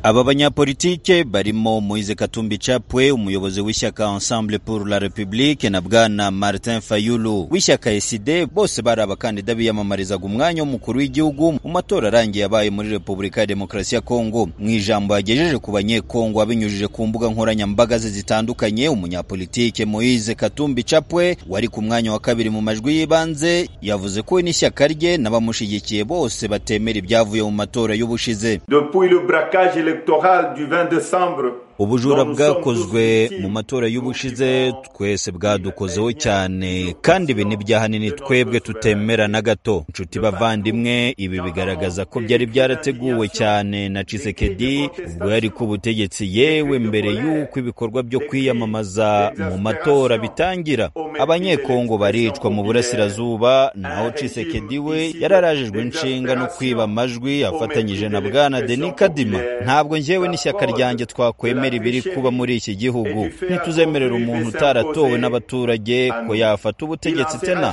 Aba banyapolitike barimo Moise Katumbi Chapwe umuyobozi w'ishyaka Ensemble pour la République na bwana Martin Fayulu w'ishyaka eside bose bari abakandida biyamamarizaga umwanya w'umukuru w'igihugu mu matora arangiye yabaye muri Repubulika ya Demokarasi ya Kongo. Mu ijambo yagejeje ku banyekongo abinyujije ku mbuga nkoranyambaga ze zitandukanye, umunyapolitike Moise Katumbi Chapwe wari ku mwanya wa kabiri mu majwi y'ibanze yavuze ko we n'ishyaka rye n'abamushyigikiye bose batemera ibyavuye mu matora y'ubushize. Depuis le braquage électoral du 20 décembre ubujura bwakozwe mu matora y'ubushize twese bwadukozeho cyane kandi ibi n'ibyaha nini twebwe tutemera na gato inshuti bavandimwe ibi bigaragaza ko byari byarateguwe cyane na Tshisekedi ubwo yari ku butegetsi yewe mbere y'uko ibikorwa byo kwiyamamaza mu matora bitangira abanyekongo baricwa mu burasirazuba naho Tshisekedi we yararajijwe inshinga no kwiba amajwi afatanyije na bwana Denis Kadima ntabwo njyewe n'ishyaka ryanjye twakwemera ibiri kuba muri iki gihugu ntituzemerera umuntu utaratowe n'abaturage ko yafata ubutegetsi tena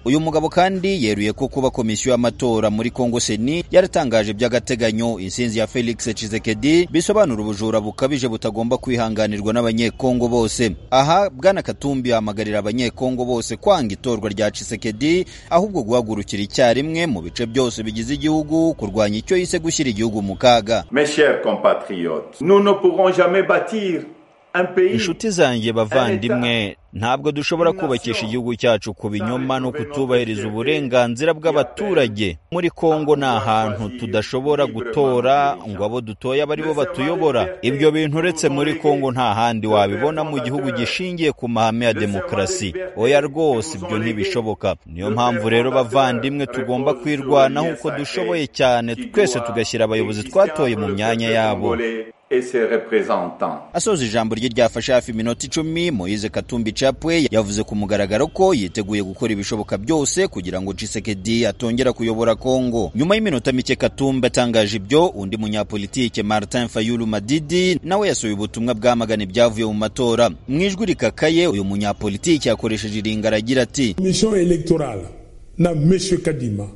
uyu mugabo kandi yeruye ko kuba komisiyo y'amatora muri Kongo Seni yaratangaje by'agateganyo insinzi ya Felix Tshisekedi bisobanura ubujura bukabije butagomba kwihanganirwa n'abanyekongo bose. Aha Bwana Katumbi ahamagarira abanyekongo bose kwanga itorwa rya Tshisekedi ahubwo guhagurukira icyarimwe mu bice byose bigize igihugu kurwanya icyo yise gushyira igihugu mu kaga. Mes chers compatriotes, nous ne pourrons jamais bâtir inshuti zanjye bavandimwe ntabwo dushobora kubakisha igihugu cyacu ku binyoma no kutubahiriza uburenganzira bw'abaturage muri kongo ni ahantu tudashobora gutora ngo abo dutoye aba aribo batuyobora ibyo bintu uretse muri kongo nta handi wabibona mu gihugu gishingiye ku mahame ya demokarasi oya rwose ibyo ntibishoboka niyo mpamvu rero bavandimwe tugomba kwirwanaho uko dushoboye cyane twese tugashyira abayobozi twatoye mu myanya yabo asoza ijambo rye ryafashe hafi iminota icumi Moise Katumbi Chapwe yavuze ku mugaragaro ko yiteguye gukora ibishoboka byose kugira ngo Tshisekedi atongera kuyobora Kongo nyuma y'iminota mike Katumbi atangaje ibyo undi munyapolitike Martin Fayulu Madidi nawe yasohoye ubutumwa bwamagana ibyavuye mu matora mu ijwi rikakaye uyu munyapolitike yakoresheje iringara agira ati mission electorale na monsieur Kadima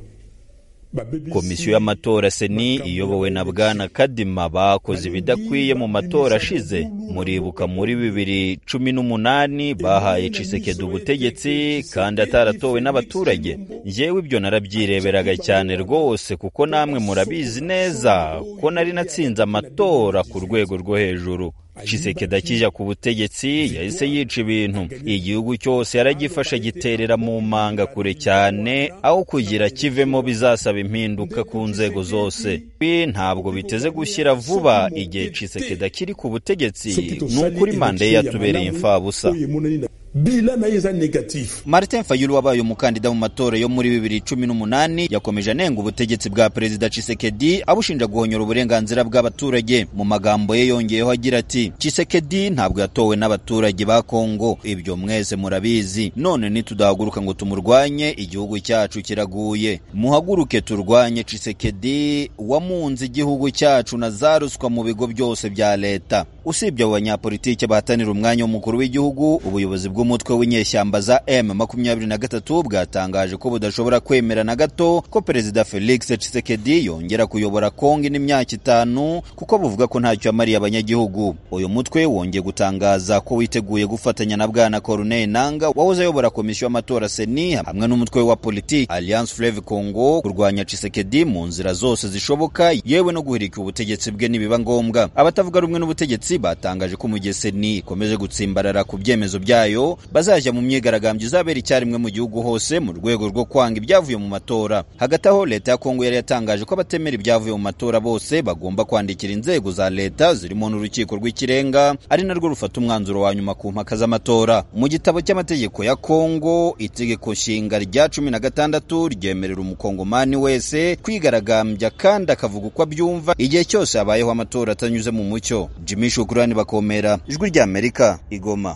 komisiyo y'amatora seni iyobowe na bwana kadima bakoze ibidakwiye mu matora ashize muribuka muri bibiri cumi n'umunani bahaye cisekedi ubutegetsi kandi ataratowe n'abaturage ngewe ibyo narabyireberaga cyane rwose kuko namwe murabizi neza ko nari natsinze amatora ku rwego rwo hejuru Tshisekedi akijya ku butegetsi yahise yica ibintu igihugu cyose yaragifashe giterera mu manga kure cyane aho kugira kivemo bizasaba impinduka ku nzego zose ibi ntabwo biteze gushyira vuba igihe Tshisekedi akiri ku butegetsi ni ukuri manda ye yatubereye imfabusa Martin Fayulu wabaye umukandida mu matora yo muri bibiri cumi n'umunani yakomeje anenga ubutegetsi bwa perezida Tshisekedi abushinja guhonyora uburenganzira bw'abaturage mu magambo ye yongeyeho agira ati Tshisekedi ntabwo yatowe n'abaturage ba Kongo ibyo mwese murabizi none nitudahaguruka ngo tumurwanye igihugu cyacu kiraguye muhaguruke turwanye Tshisekedi wamunze igihugu cyacu na za ruswa mu bigo byose bya leta usibye abo banyapolitike bahatanira umwanya w'umukuru w'igihugu ubuyobozi bw'umutwe w'inyeshyamba za M23 bwatangaje ko budashobora kwemera na gato ko perezida Felix Tshisekedi yongera kuyobora Kongo n'imyaka itanu kuko buvuga ko ntacyo yamariye abanyagihugu uyu mutwe wongeye gutangaza ko witeguye gufatanya na bwana Corneille Nanga wahoze ayobora komisiyo y'amatora Seni hamwe n'umutwe wa politiki Alliance Fleuve Congo kurwanya Tshisekedi mu nzira zose zishoboka yewe no guhirika ubutegetsi bwe nibiba ngombwa abatavuga rumwe n'ubutegetsi batangaje ko umujyi seni ikomeje gutsimbarara ku byemezo byayo bazajya mu myigaragambyo izabera icyarimwe mu gihugu hose mu rwego rwo kwanga ibyavuye mu matora hagati aho leta ya kongo yari yatangaje ko abatemera ibyavuye mu matora bose bagomba kwandikira inzego za leta zirimo n'urukiko rw'ikirenga ari narwo rufata umwanzuro wa nyuma ku mpaka z'amatora mu gitabo cy'amategeko ya kongo itegeko nshinga rya cumi na gatandatu ryemerera umukongomani wese kwigaragambya kandi akavuga uko abyumva igihe cyose habayeho amatora atanyuze mu mucyo jimishu bakomera ijwi ry'amerika igoma